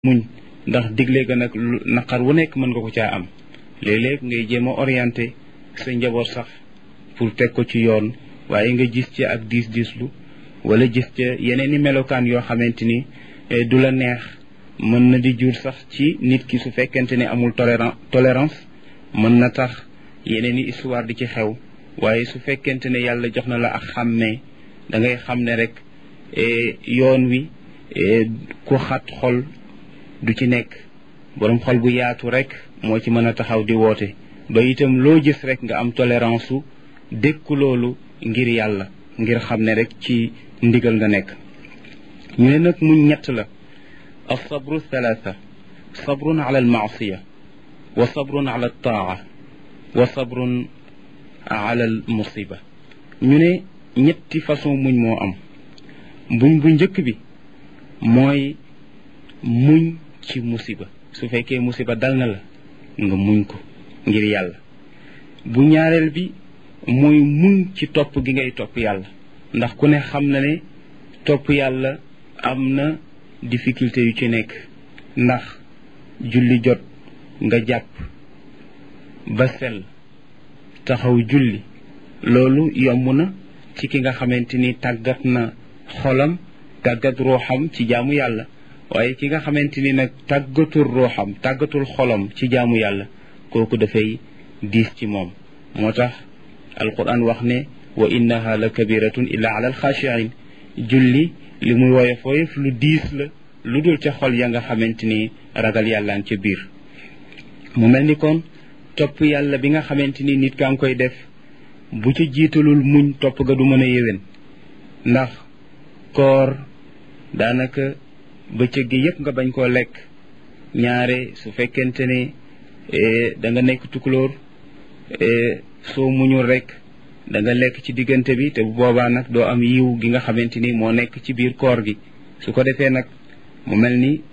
muñ ndax digle ga nag naqar wu nekk mën nga ko caa am léeg-léeg ngay jéem a orienté sa njaboot sax pour teg ko ci yoon waaye nga gis ci ak diis diislu wala gis ca yeneen i melokaan yoo xamante ni du la neex mën na di jur sax ci nit ki su fekkente ne amul tolérance tolérance mën na tax yeneen i histoire di ci xew waaye su fekkente ne yàlla jox na la ak xàmmee da ngay xam ne rek yoon wi ku xat xol du ci nekk borom xol bu yaatu rek moo ci mën a taxaw di woote ba itam loo gis rek nga am tolérance su dékku loolu ngir yàlla ngir xam ne rek ci ndigal nga nekk ñu ne nag muñ ñett la alsabru thalatha sabrun ala almaasiya wa sabrun ala altaa wa sabrun ala almusiba ñu ne ñetti façon muñ moo am buñ bu njëkk bi mooy muñ ci musiba su fekkee musiba dal na la nga muñ ko ngir yàlla bu ñaareel bi mooy muñ ci topp gi ngay topp yàlla ndax ku ne xam na ne topp yàlla am na difficulté yu ci nekk ndax julli jot nga jàpp ba sell taxaw julli loolu yomb na ci ki nga xamante ni tàggat na xolam tàggat ruuxam ci jaamu yàlla waaye ki nga xamante ni nag tàggatul ruuxam tàggatul xolam ci jaamu yàlla kooku dafay diis ci moom moo tax alquran wax ne wa innaha la kabiratun illa ala alxaashiin julli li muy woyof woyof lu diis la lu dul ca xol ya nga xamante ni ragal yàllaan ca biir mu mel ni kon topp yàlla bi nga xamante ni nit kaa ngi koy def bu ci jiitalul muñ topp ga du mën a yéwén ndax koor daanaka bëccëg gi yépp nga bañ koo lekk ñaare su fekkente ne da nga nekk tukulóor soo muñul rek da nga lekk ci diggante bi te bu boobaa nag doo am yiw gi nga xamante ni moo nekk ci biir koor gi su ko defee nag mu mel ni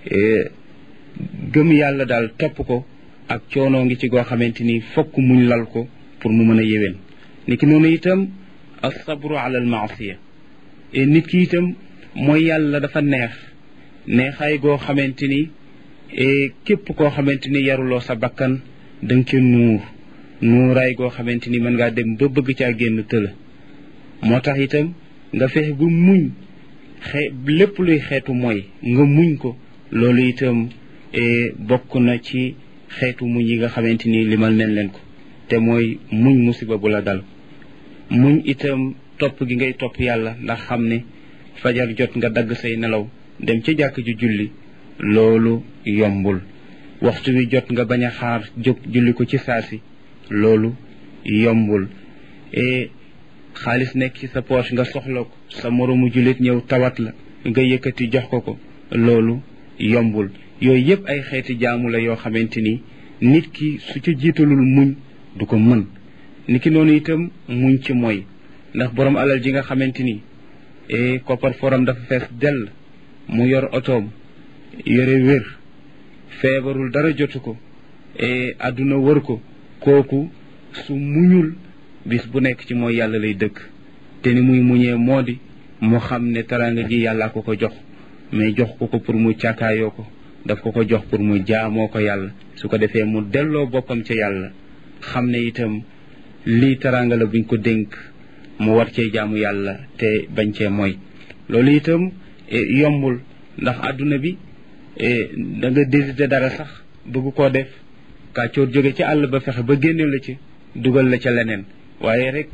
gëm yàlla daal topp ko ak coonoo ngi ci goo xamante ni fokk muñ lal ko pour mu mën a yéwén niki noonu itam as-sabru ala al-maasiya nit ki itam mooy yàlla dafa neex neexaay goo xamante ni képp koo xamante ni yaruloo sa bakkan da nga ca nuur nuuraay goo xamante ni mën ngaa dem ba bëgg caa génn tëla moo tax itam nga fexe bu muñ xe lépp luy xeetu mooy nga muñ ko loolu itam bokk na ci xeetu muñ yi nga xamante ni limal nen leen ko te mooy muñ musiba bu la dal muñ itam topp gi ngay topp yàlla ndax xam ne fajar jot nga dagg say nelaw dem ca jàkk ju julli loolu yombul waxtu wi jot nga bañ a xaar jóg julli ko ci saasi loolu yombul e xaalis nekk ci sa poche nga soxla ko sa moroomu jullit ñëw tawat la nga yëkkati jox ko ko loolu yombul yooyu yëpp ay xeeti jaamu la yoo xamante ni nit ki su ca jiitalul muñ du ko mën ni ki noonu itam muñ ci mooy ndax borom alal ji nga xamante ni e koppar foram dafa fees dell mu yor otoom yore wér feebarul dara jotu ko e àdduna wër ko kooku su muñul bis bu nekk ci mooy yàlla lay dëkk te ni muy muñee moo di mu xam ne taranga ji yàllaa ko ko jox mais jox ko ko pour mu càkkaayoo ko daf ko ko jox pour mu jaamoo ko yàlla su ko defee mu delloo boppam ca yàlla xam ne itam lii taranga la buñ ko dénk mu war cee jaamu yàlla te bañ cee mooy loolu itam yombul ndax àdduna bi da nga désité dara sax bëgg koo def kàccoor jóge ci àll ba fexe ba génne la ci dugal la ca leneen waaye rek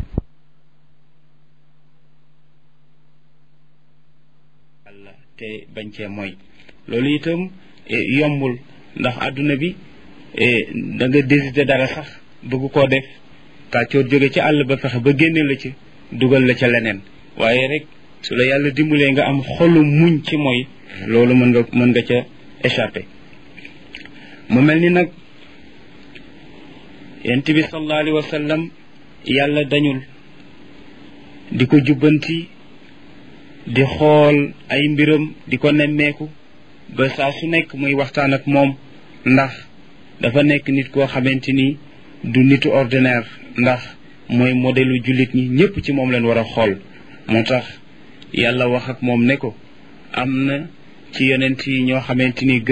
yàlla te bañ cee mooy loolu itam yombul ndax àdduna bi da nga désité dara sax bëgg koo def kàccoor jóge ci àll ba fexe ba génne la ci dugal la ca leneen waaye rek su la yàlla dimbalee nga am xolu muñ ci mooy loolu mën nga mën nga ca échappé mu mel ni nag yent bi sallallahu alayhi wa sallam yàlla dañul di ko jubbanti di xool ay mbiram di ko nemmeeku ba saa su nekk muy waxtaan ak moom ndax dafa nekk nit koo xamante ni du nitu ordinaire ndax mooy modèlu jullit ñi ñépp ci moom leen war a xool moo tax yàlla wax ak moom ne ko am na ci yonent yi ñoo xamante ni